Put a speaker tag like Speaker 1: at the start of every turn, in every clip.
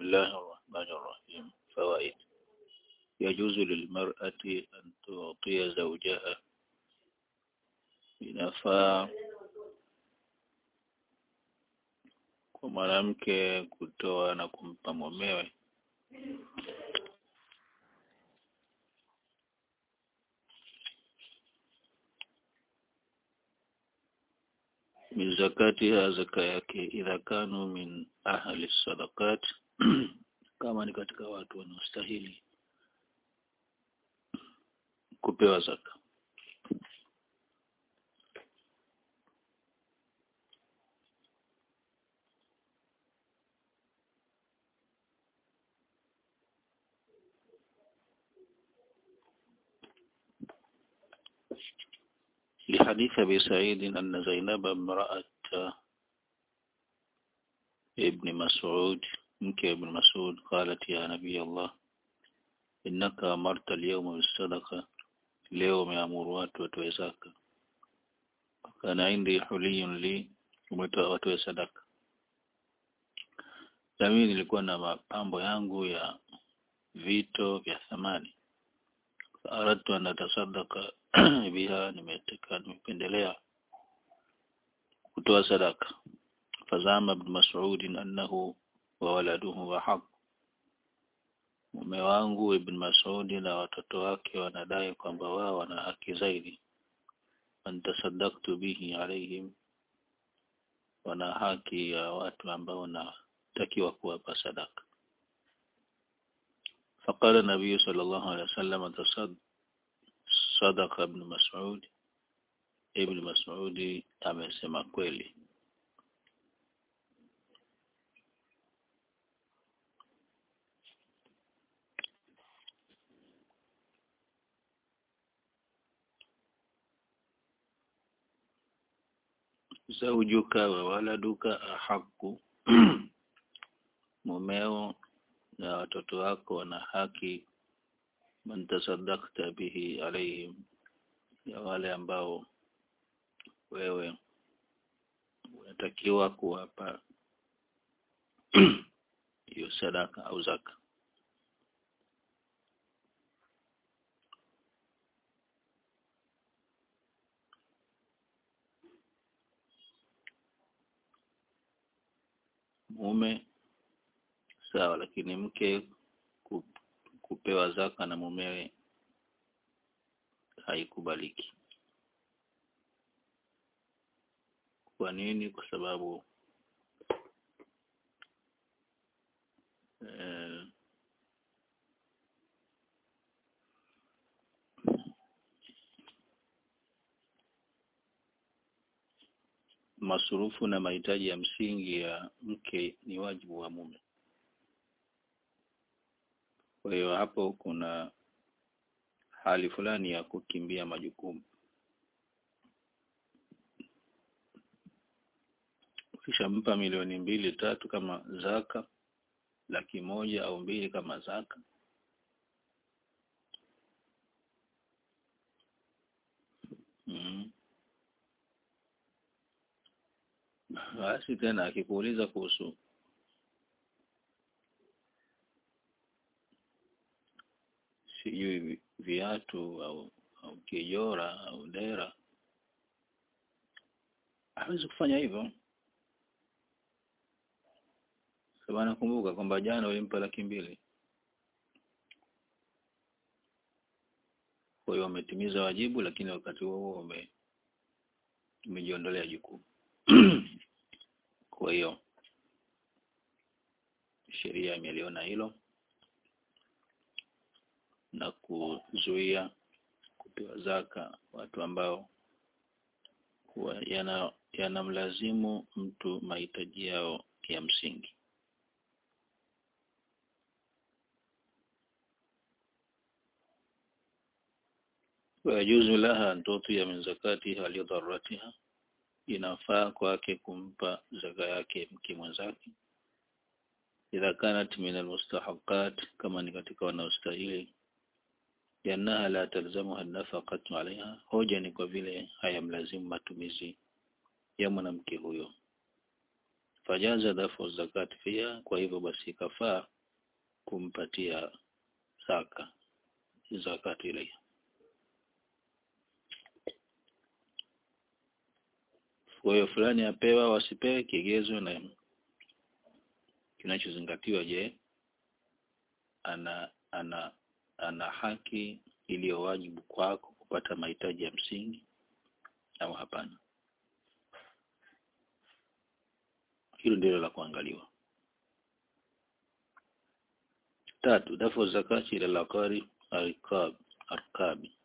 Speaker 1: الله الرحمن الرحيم فوائد يجوز للمرأة أن تعطي زوجها inafaa kwa mwanamke kutoa na kumpa mumewe min zakatiha zaka yake idha kanu min ahli sadaqat kama ni katika watu wanaostahili kupewa zaka لحديث أبي سعيد أن زينب امرأة ابن مسعود منك ابن مسعود قالت يا نبي الله إنك أمرت اليوم بالصدقة اليوم يأمر watu watoe zaka kana indi huliyun li umetoa watoe sadaka na mimi nilikuwa na mapambo yangu ya vito vya thamani aradtu an atasadaka biha nimetaka nimependelea kutoa sadaka fazama ibn mas'ud annahu wa waladuhu wa haq mume wangu ibn mas'ud na watoto wake wanadai kwamba wao wana haki zaidi antasaddaqtu bihi alaihim wana haki ya watu ambao natakiwa kuwapa sadaka فقال النبي صلى الله عليه وسلم تصدق صدق ابن مسعود ابن مسعود amesema kweli zaujuka wa waladuka ahaku mumeo na watoto wako wana haki man tasaddaqta bihi alaihim ya wale ambao wewe unatakiwa kuwapa hiyo sadaka au zaka mume sawa lakini mke kupewa zaka na mumewe haikubaliki kwa nini kwa sababu eh, masurufu na mahitaji ya msingi ya mke ni wajibu wa mume kwa hiyo hapo kuna hali fulani ya kukimbia majukumu ukishampa milioni mbili tatu kama zaka laki moja au mbili kama zaka mm. basi tena akikuuliza kuhusu sijui viatu au au kijora au dera hawezi kufanya hivyo sababu nakumbuka kwamba jana ulimpa laki mbili kwa hiyo umetimiza wajibu lakini wakati huo huo ume umejiondolea jukumu kwa hiyo sheria imeliona hilo na kuzuia kupewa zaka watu ambao yana yanamlazimu mtu mahitaji yao ya msingi wayajuzu laha an tutia min zakatiha lidharratiha inafaa kwake kumpa zaka yake mke mwenzake idha kanat min almustahaqat kama ni katika wanaostahili yanaha la talzamuha nafaqatu alaiha hoja ni kwa vile hayamlazimu matumizi ya mwanamke huyo fajaza dafu zakat fiha kwa hivyo basi kafaa kumpatia zaka zakati ile kwa hiyo fulani apewa wasipewe kigezo na kinachozingatiwa je ana ana ana haki iliyo wajibu kwako kupata mahitaji ya msingi au hapana hilo ndilo la kuangaliwa tatu dafu zakati ila laqari arqab arqabi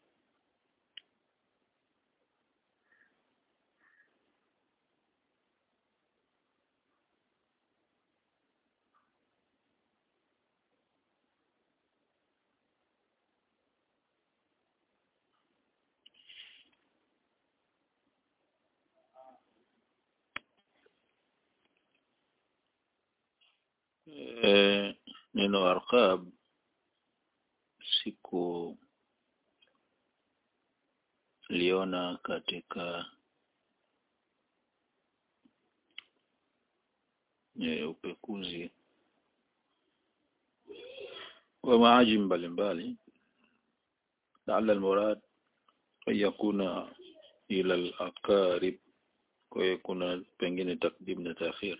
Speaker 1: e, neno arqab siku liona katika e, upekuzi wa maajim mbalimbali laala almurad an yakuna ila al-aqarib kwa hiyo kuna pengine takdim na taakhir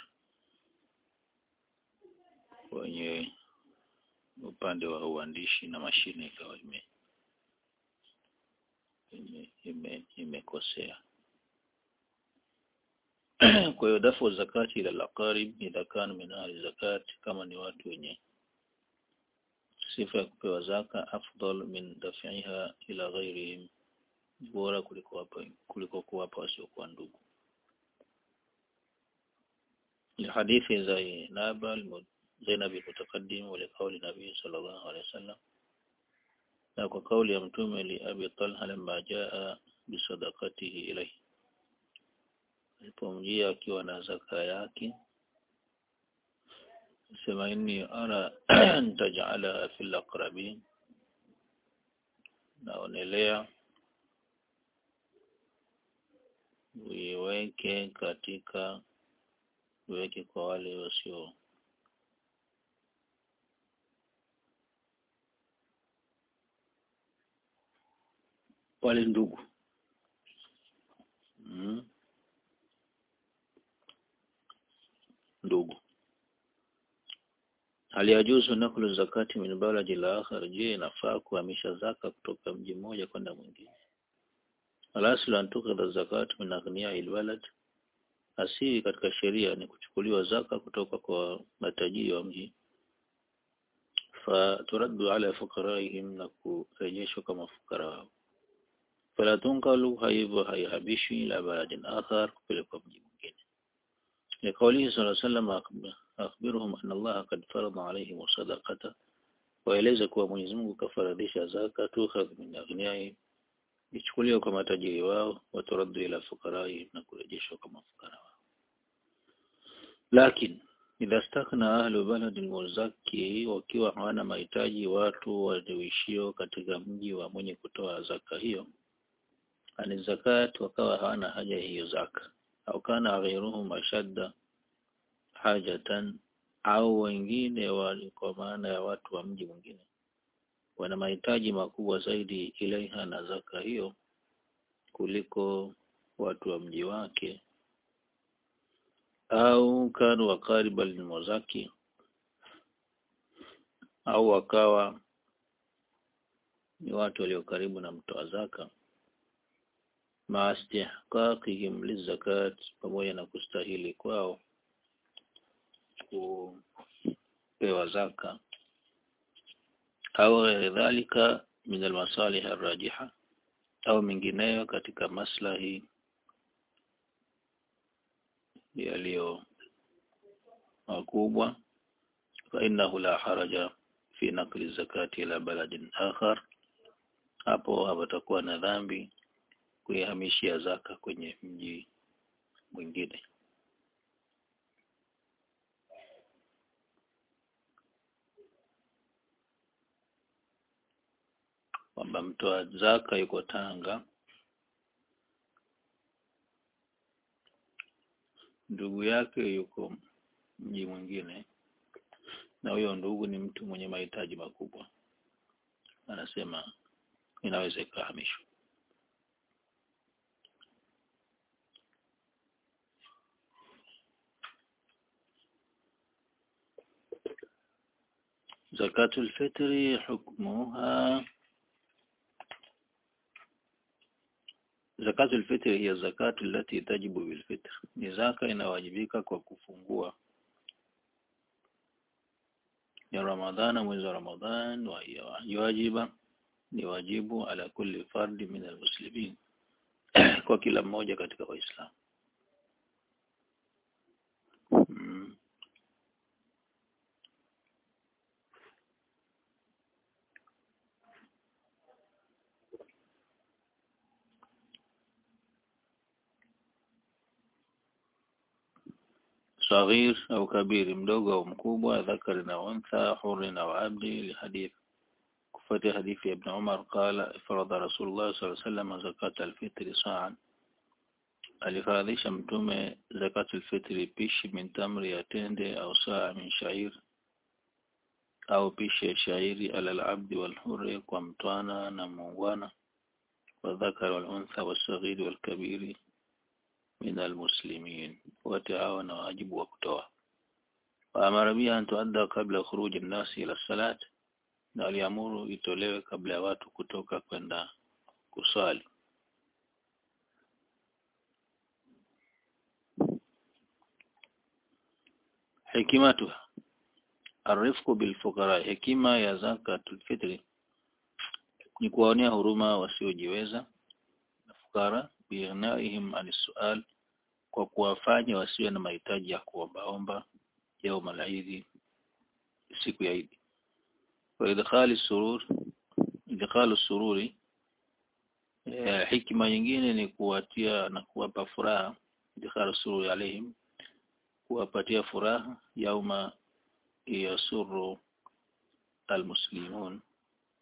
Speaker 1: kwenye upande wa uandishi na mashine ikawa ime ime imekosea kwa hiyo dafu zakati ila al-aqarib idha kana min ahli zakati kama ni watu wenye sifa ya kupewa zaka afdal min daf'iha ila ghairihim bora kuliko wapa kuliko kuwapa wasiokuwa ndugu لحديث زينب زينب المتقدم ولقول النبي صلى الله عليه وسلم na kwa kauli ya mtume li Abi Talha lamma jaa bisadaqatihi ilayhi alipomjia akiwa na zaka yake sema inni ara taj'ala fil aqrabin naonelea uiweke katika uweke kwa wale wasio wale ndugu mm. ndugu hali yajuzu nakulu zakati min baladi la akhar je inafaa kuhamisha zaka kutoka mji mmoja kwenda mwingine alaslu an tukhdha zakatu min aghniya albalad asili katika sheria ni kuchukuliwa zaka kutoka kwa matajiri wa mji faturaddu ala fuqaraihim na kurejeshwa kama fukara wao fala tunqalu haibu haihabishwi ila baladin akhar kupelekwa mji mwingine لقوله صلى الله عليه وسلم أخبرهم أن الله قد فرض عليهم الصدقة waeleze kuwa Mwenyezi Mungu kafaradhisha zaka tukhadh min aghniyai ichukuliwe kwa matajiri wao waturaddu ila fukarai na kurejeshwa kama fukara wao lakini idha stakna ahlu baladin muzaki wakiwa hawana mahitaji watu walioishio katika mji wa mwenye kutoa zaka hiyo ani zakat wakawa hawana haja hiyo zaka au kana ghairuhum ashadda hajatan au wengine wali kwa maana ya watu wa mji mwingine wana mahitaji makubwa zaidi ilaiha na zaka hiyo kuliko watu wa mji wake au kanu wakariba lilmuzaki au wakawa ni watu walio karibu na mtoa zaka ma istihqaqihim lizakat pamoja na kustahili kwao kupewa zaka au ghairi dhalika min almasalih arrajiha au mengineyo katika maslahi yaliyo makubwa fa innahu la haraja fi naqli zakati ila baladin akhar hapo hapatakuwa na dhambi kuihamishia zaka kwenye mji mwingine kwamba mtoa zaka yuko Tanga ndugu yake yuko mji mwingine na huyo ndugu ni mtu mwenye mahitaji makubwa anasema inaweza ikahamishwa zakatul fitri hukmuha zakatul fitri hiya zakatu allati tajibu bil fitr ni zaka inawajibika kwa kufungua ya ramadhana mwezi wa ramadhan wa yajiba ni wajibu ala kulli fardi min almuslimin kwa kila mmoja katika waislamu mm. صغير أو كبير mdogo au mkubwa ذكر أو أنثى حر أو عبد لحديث كفة حديث ابن عمر قال فرض رسول الله صلى الله عليه وسلم زكاة الفطر صاعا alifaradhisha mtume zakatul fitri pishi min tamri ya tende au saa min shair au pishi ya shairi ala al-abdi wal hurri kwa mtwana na muungwana wa dhakar wal untha was-saghir wal kabiri min al-muslimin wote hawa na wajibu wa kutoa wa amara biha an tuadda kabla khuruj an-nas ila salat na aliamuru itolewe kabla ya watu kutoka kwenda kusali hikimatuha arifku bilfukara hekima ya zakatul fitri ni kuwaonea huruma wasiojiweza na fukara bighnaihim anisual kwa kuwafanya wasiwe na mahitaji ya kuombaomba yao malaidhi siku ya Idi wa idkhali surur idkhalu sururi eh, hikima nyingine ni kuwatia na kuwapa furaha idkhalu sururi alaihim kuwapatia furaha yauma yasuru almuslimun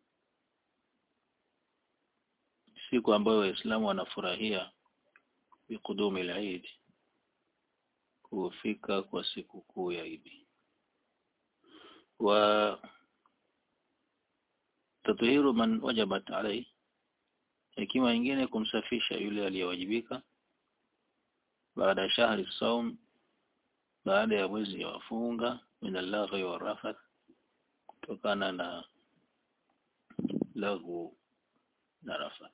Speaker 1: siku ambayo waislamu wanafurahia biqudumi al-Eid kufika kwa siku kuu ya Idi wa tatuhiru man wajabat alayhi hekima nyingine kumsafisha yule aliyewajibika baada ya shahri saum baada ya mwezi wa funga min al-laghi wa rafath kutokana na lagu na rafath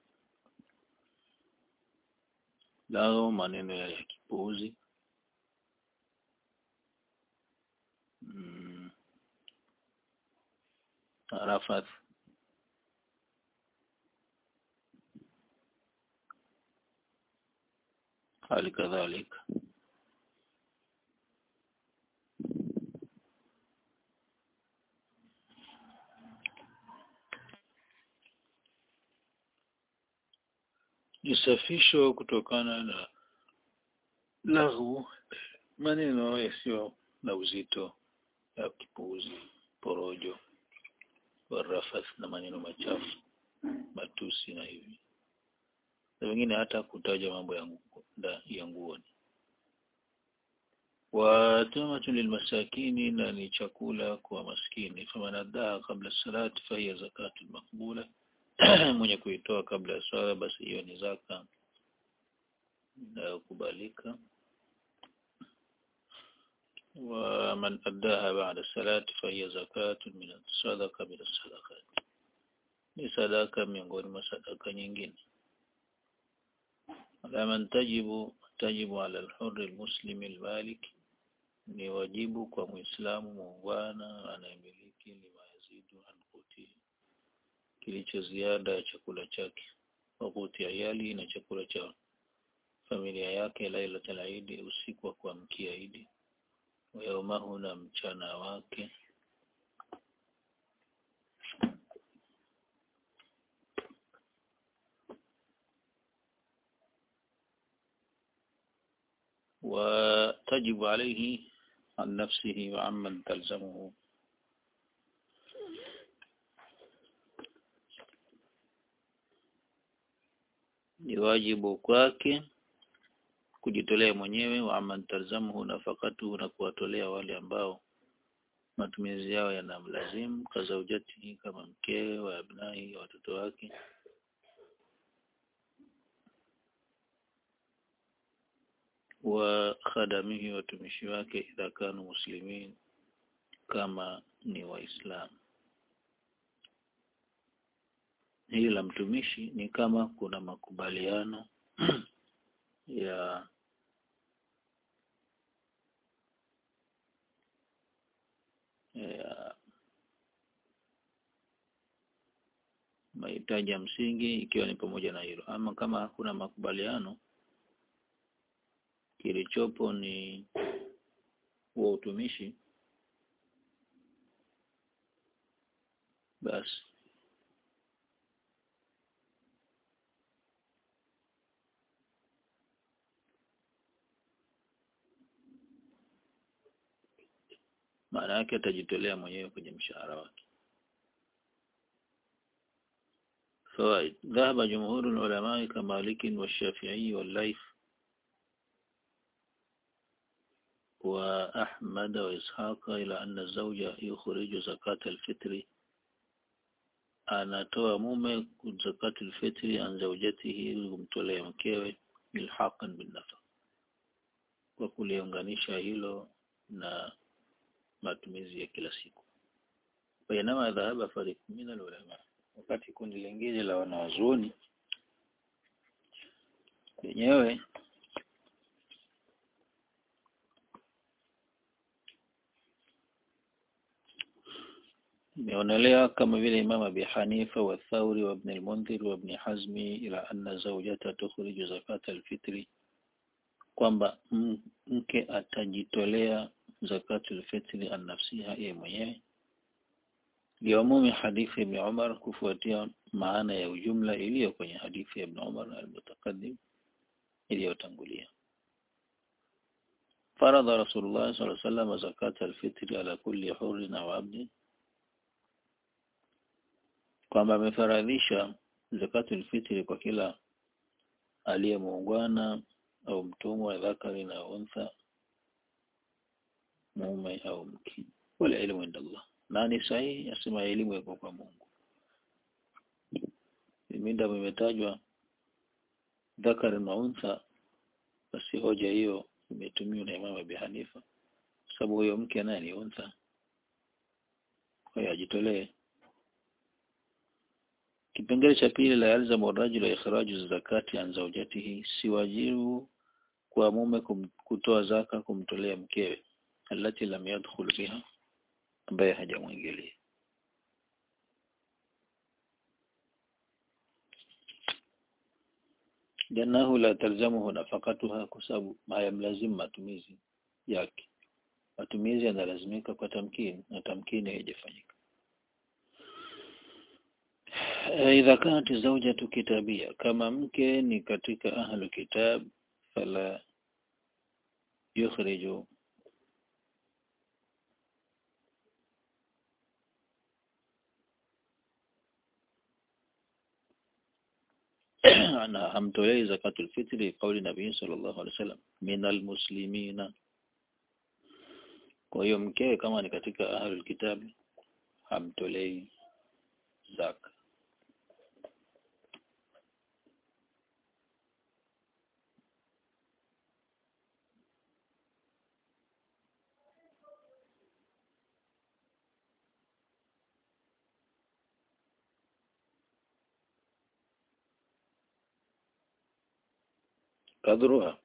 Speaker 1: lao maneno ya kipuuzi mm. rafath hali kadhalika nisafisho kutokana na lahu maneno yasiyo na uzito ya kipuuzi porojo warafath na maneno machafu matusi na hivi na wengine hata kutaja mambo ya nguo ya nguoni wa tamatu lilmasakini na ni chakula kwa maskini famanadaa kabla salati fahiya zakatu makbula mwenye kuitoa kabla ya swala basi hiyo ni zaka inayokubalika ومن أداها بعد الصلاة فهي زكاة من الصدقة من الصدقات ni sadaka miongoni mwa sadaka nyingine alaman tajibu tajibu ala alhurri almuslimi almalik ni wajibu kwa muislamu muungwana anayemiliki lima yazidu an qutihi kilicho ziada ya chakula chake wakuti ayali na chakula cha familia yake lailatul Eid usiku wa kuamkia Eid yaumahu na mchana wake وتجب عليه عن نفسه وعمن تلزمه ni wajibu kwake kujitolea mwenyewe wa aman talzamuhu nafakatu na kuwatolea wale ambao matumizi yao yanamlazimu kazaujati kama mkewe wa abnai watoto wake wa khadamihi watumishi wake idha kanu muslimin kama ni waislamu hili la mtumishi ni kama kuna makubaliano ya ya mahitaji ya msingi ikiwa ni pamoja na hilo ama kama hakuna makubaliano kilichopo ni huo utumishi basi maana yake atajitolea mwenyewe kwenye mshahara wake فوائد ذهب جمهور العلماء كمالك والشافعي والليث وأحمد وإسحاق إلى أن الزوج يخرج زكاة الفطر anatoa mume zakati alfitri an zawjatihi ili kumtolea mkewe ilhaqan bin nafa kwa kuliunganisha hilo na matumizi ya kila siku bainama dhahaba fariq min alulama wakati kundi lingine la wanawazuoni lenyewe imeonelea kama vile Imam Abi Hanifa wa Thauri wa Ibn al-Mundhir wa Ibn Hazmi ila anna zawjata tukhriju zakata al-fitri kwamba mke atajitolea zakatul fitri an nafsiha yeye mwenyewe liumumi hadithi ibn Umar kufuatia maana ya ujumla iliyo kwenye hadithi ya Ibn Umar al-mutaqaddim iliyotangulia faradha Rasulullah sallallahu alaihi wasallam zakata al-fitri ala kulli hurrin aw 'abdin kwamba amefaradhisha zakatul fitri kwa kila aliyemuungwana au mtumwa dhakari na untha mume au mke wala elimu inda Allah na ni sahihi asema elimu iko kwa Mungu minda imetajwa dhakari na untha basi hoja hiyo imetumiwa na Imam Abi Hanifa sababu huyo mke naye ni untha kwa hiyo ajitolee Kipengele cha pili la yalzamu rajulu ikhraju zakati an zawjatihi si wajibu kwa mume kum, kutoa zaka kumtolea mkewe alati lam yadkhul biha ambaye hajamwingilia jannahu la talzamuhu nafaqatuha kwa sababu hayamlazimu matumizi yake matumizi yanalazimika kwa tamkini na tamkini haijafanyika idha kanat zawjatu kitabia kama mke ni katika ahlu kitab fala yukhriju ana hamtolei zakatul fitri kauli nabii sallallahu alaihi wasallam minal muslimina kwa hiyo mkewe kama ni katika ahlul kitab hamtolei zaka قدرها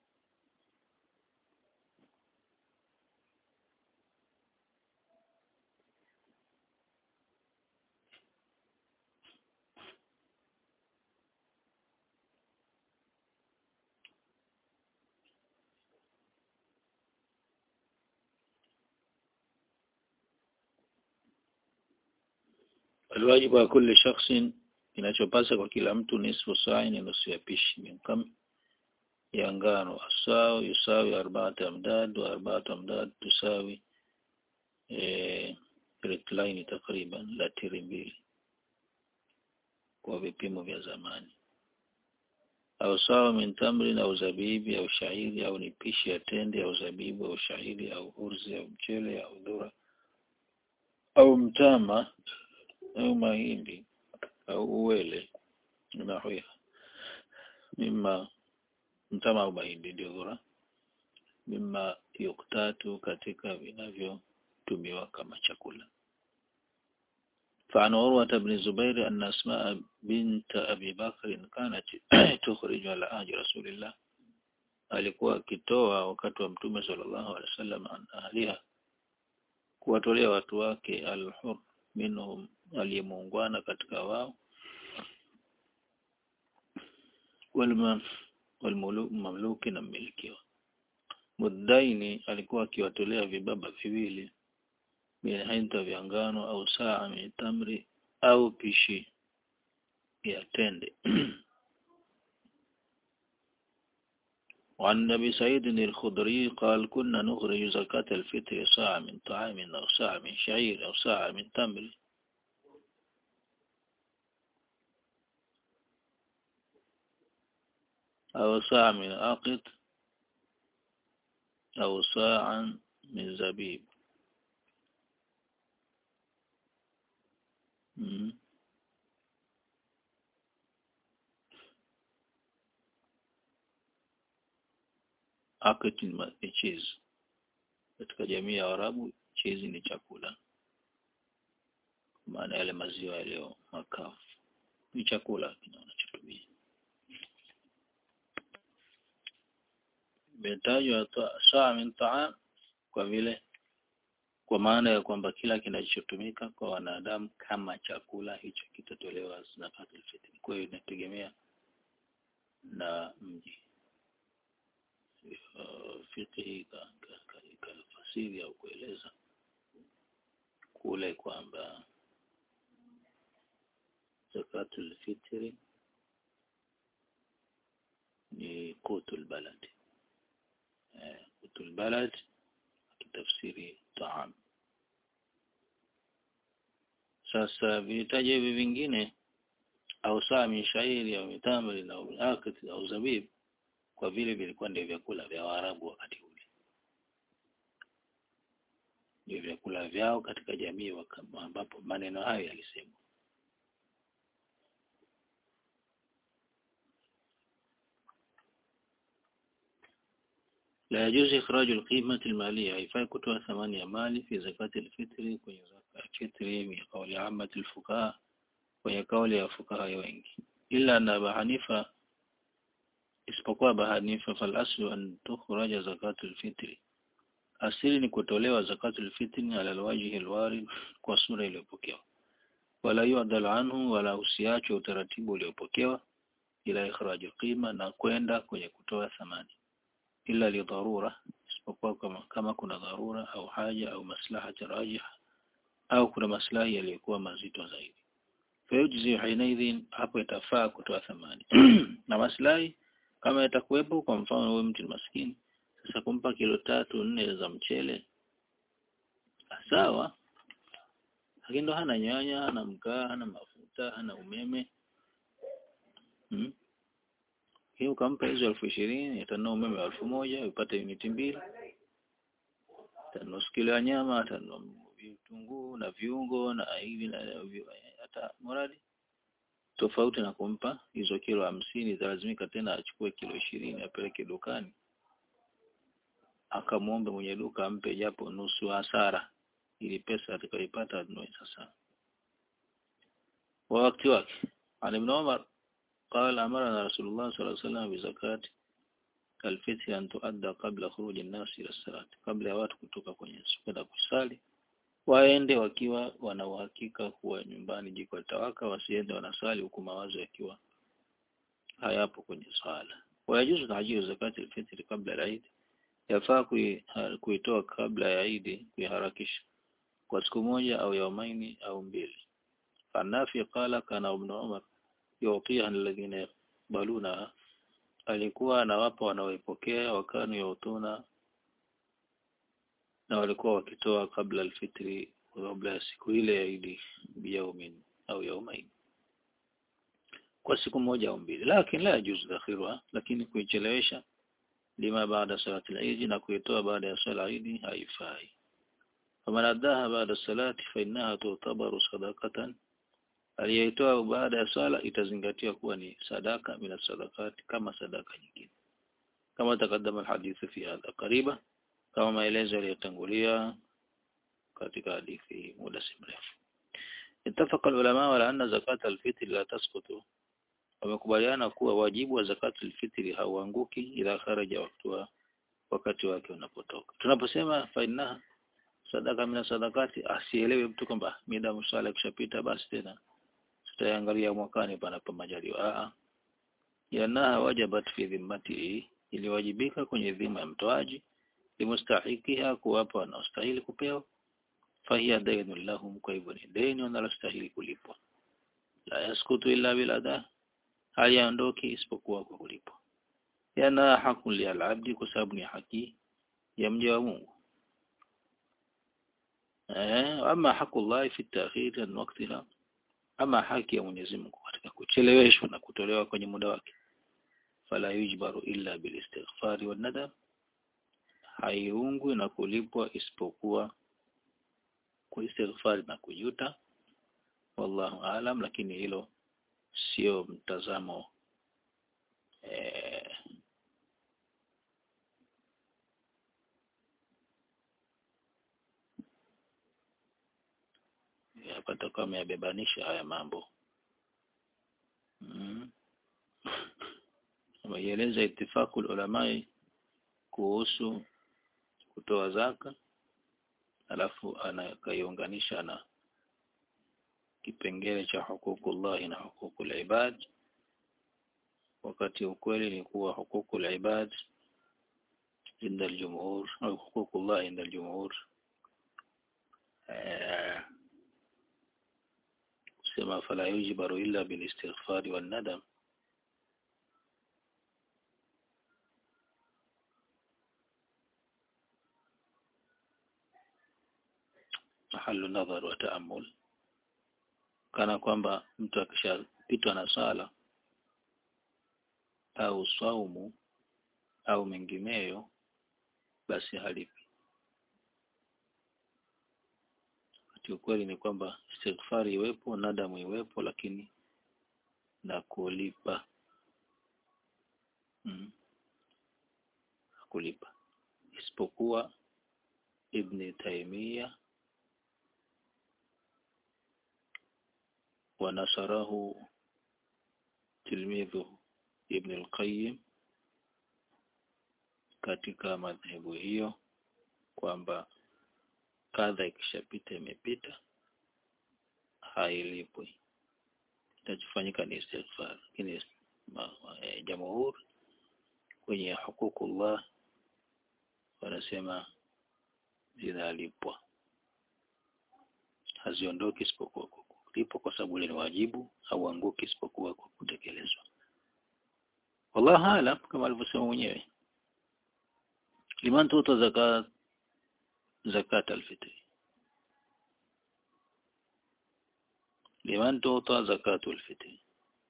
Speaker 1: الواجب على كل شخص kinachopasa kwa kila mtu nisfu sa'i ni nusu ya pishi minkam ya ngano asawi yusawi arba'at amdad wa arba'at amdad tusawi eh ritlaini takriban latiri mbili kwa vipimo vya zamani au sawa min tamrin au zabibi au shairi au ni pishi ya tende au zabibu au shairi au urzi au mchele au dhura au mtama au mahindi au uwele nahwiha mima mtama au mahindi ndio bora mima yuktatu katika vinavyotumiwa kama chakula فعن عروة بن الزبير أن أسماء بنت أبي بكر كانت تخرج على عهد رسول الله alikuwa akitoa wakati wa mtume sallallahu alaihi wasallam an ahliha kuwatolea watu wake alhur minhum aliyemuungwana katika wao walmamluki na mmilikiwa muddaini alikuwa akiwatolea vibaba viwili minhinta vya ngano au saa min tamri au pishi ya tende وعن أبي سعيد الخضري قال كنا نخرج زكاة الفطر ساعة من طعام أو ساعة من شعير أو ساعة من تمر أو ساعة من عقد أو ساعة من زبيب مم. Akati ni cheese. Katika jamii ya Arabu cheese ni chakula, maana yale maziwa yaliyo makavu ni chakula kinachotumia. Imetajwa saa min taam kwa vile kwa maana ya kwamba kila kinachotumika kwa wanadamu kama chakula hicho kitatolewa zakatul fitr. Kwa hiyo inategemea na mji fiqhi ikafasiri au kueleza kule kwamba zakatul fitri ni qutul balad eh, qutul balad kitafsiri taam sasa vitaja hivi vingine au saa min shairi au mitamri au akati au zabib kwa vile vilikuwa ndio vyakula vya Waarabu wakati ule, ndio vyakula vyao katika jamii ambapo maneno hayo yalisemwa. La yajuzu ikhraju alqimati almaliya, haifai kutoa thamani ya mali fi zakati alfitri, kwenye zaka ya fitri, min qawli ammati alfuqaha, kwenye kauli ya fuqaha wengi, ila na Abu Hanifa isipokuwa Abu Hanifa fal aslu an tukhraja zakatul fitri asili ni kutolewa zakatul fitri ala alwajhi alwarid kwa sura iliyopokewa wala yu'dal anhu wala usiachwe utaratibu uliopokewa ila ikhraj qima na kwenda kwenye kutoa thamani ila li dharura isipokuwa kama, kama kuna dharura au haja au maslaha rajiha au kuna maslahi yaliyokuwa mazito zaidi fayujzi hinaidhin hapo itafaa kutoa thamani na maslahi kama yatakuwepo kwa mfano wewe mtu maskini sasa kumpa kilo tatu nne za mchele sawa lakini ndo hana nyanya hana mkaa hana mafuta hana umeme hmm? hii ukampa hizo elfu ishirini atanunua umeme wa elfu moja upate uniti mbili atanunua kilo ya nyama atanunua vitunguu na viungo na hivi na hata moradi tofauti na kumpa hizo kilo hamsini italazimika tena achukue kilo ishirini apeleke dukani akamwombe mwenye duka ampe japo nusu hasara ili pesa atakayoipata anunue sasa wa wakati wake an ibn Umar قال أمرنا رسول الله صلى الله عليه وسلم بزكاة الفطر أن تؤدى قبل خروج الناس إلى الصلاة قبل ya watu kutoka kwenye kwenda kusali waende wakiwa wana uhakika kuwa nyumbani jiko litawaka, wasiende wanasali huku mawazo yakiwa hayapo kwenye swala. Wayajuzu tajiru zakati alfitri kabla ya Eid, yafaa kuitoa kabla ya Eid, kuiharakisha kwa siku moja au yaumaini au mbili. Fanafi qala kana ibn Umar yu'tiha alladhina yaqbaluna, alikuwa anawapa wanaoipokea, wakanu yautuna na walikuwa wakitoa kabla alfitri kabla ya siku ile ya Idi biyaumin au yaumain kwa siku moja au mbili lakini la yajuzu takhirwa lakini kuichelewesha lima baada salati al-Eid na kuitoa baada ya swala Eid haifai faman addaha baada salati fa innaha tu'tabaru sadaqatan aliyeitoa baada ya swala itazingatiwa kuwa ni sadaka mina sadakati kama sadaka nyingine kama takadama alhadithu fi hadha qariba kama maelezo yaliyotangulia katika hadithi muda si mrefu اتفق العلماء على أن زكاة الفطر لا تسقط wamekubaliana kuwa wajibu wa zakatu alfitri hauanguki ila kharaja wakati wakati wake unapotoka tunaposema faina sadaka mina sadakati asielewe mtu kwamba mida msala kishapita basi tena tutaangalia mwakani panapo majaliwa a yanaha wajabat fi dhimmati iliwajibika kwenye dhima ya mtoaji limustahikiha kuwapa wanaostahili kupewa fahiya dainu lahum kwa hivyo ni deni wanalostahili kulipwa la yaskutu illa bil ada hayaondoki isipokuwa kwa kulipwa yana hakun li al-abdi kwa sababu ni haki ya mja wa Mungu eh ama hakullah fi at-ta'khir an waqtiha ama haki ya Mwenyezi Mungu katika kucheleweshwa na kutolewa kwenye muda wake fala yujbaru illa bil istighfari wan nadam haiungwi na kulipwa isipokuwa kwa istighfari na kujuta wallahu alam lakini hilo sio mtazamo eh, hapa takuwa ameyabebanisha haya mambo mm. ameieleza itifaku ulamai kuhusu kutoa zaka alafu anakaiunganisha na kipengele cha hukukullahi na hukukul ibad wakati ukweli ni kuwa hukukul ibad inda aljumhur au hukukullah inda aljumhur sema fala yujibaru illa bil istighfar wan nadam mahalu nadhar wa taammul kana kwamba mtu akishapitwa na sala au saumu au mengineyo basi halipi wakati ukweli ni kwamba istighfari iwepo nadamu iwepo lakini na kulipa mm. kulipa isipokuwa ibn Taymiyyah ونصره تلميذه ابن القيم katika madhehebu hiyo kwamba kadha ikishapita imepita hailipwi itachofanyika ni istighfar lakini e, jamhur kwenye hukukullah wanasema zinalipwa haziondoki isipokuwa lipo kwa sababu ile ni wajibu au anguki isipokuwa kwa kutekelezwa wallahu alam kama alivyosema mwenyewe liman tuta zakat zakat alfitri liman tuta zakatul fitri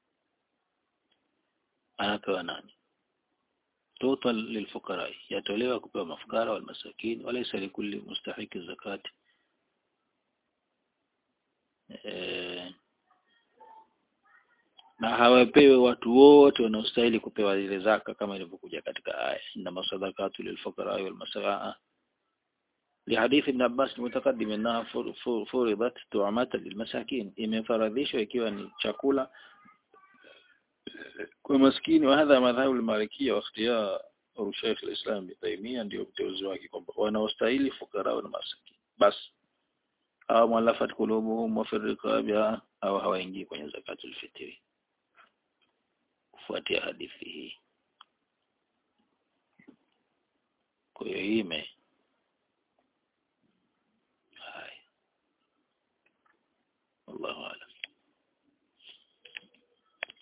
Speaker 1: anapewa nani tuta lilfuqara yatolewa kupewa mafukara wal masakin walaysa likulli mustahiki zakati e, na hawapewi watu wote wanaostahili kupewa ile zaka kama ilivyokuja katika aya inna masadaqatu lilfuqara wal masaa لحديث ابن عباس المتقدم انها فرضت طعامات للمساكين imefaradhishwa ikiwa ni chakula kwa maskini wa hadha madhhabu al-malikiyya wa ikhtiyar Sheikh al-Islam Ibn Taymiyyah ndio uteuzi wake kwamba wanaostahili fukara na maskini basi au mwalafat kulubuhum wa firqabiha au hawaingii kwenye zakatul fitri kufuatia hadithi hii kwa hiyo hii ime haya wallahu